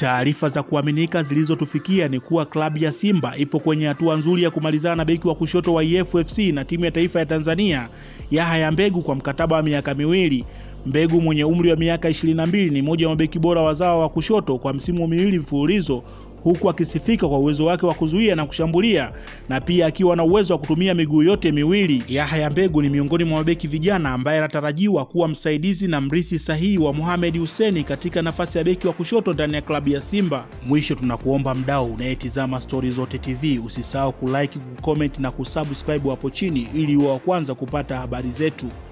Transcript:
Taarifa za kuaminika zilizotufikia ni kuwa klabu ya Simba ipo kwenye hatua nzuri ya kumalizana na beki wa kushoto wa EFFC na timu ya taifa ya Tanzania Yahya Mbegu kwa mkataba wa miaka miwili. Mbegu mwenye umri wa miaka 22 ni mmoja wa mabeki bora wazawa wa kushoto kwa msimu miwili mfululizo huku akisifika kwa uwezo wake wa kuzuia na kushambulia na pia akiwa na uwezo wa kutumia miguu yote miwili. Yahya Mbegu ni miongoni mwa mabeki vijana ambaye anatarajiwa kuwa msaidizi na mrithi sahihi wa Mohamed Hussein katika nafasi ya beki wa kushoto ndani ya klabu ya Simba. Mwisho, tunakuomba mdau unayetizama Stori Zote TV usisahau kulike, kucomment na kusubscribe hapo chini ili uwe wa kwanza kupata habari zetu.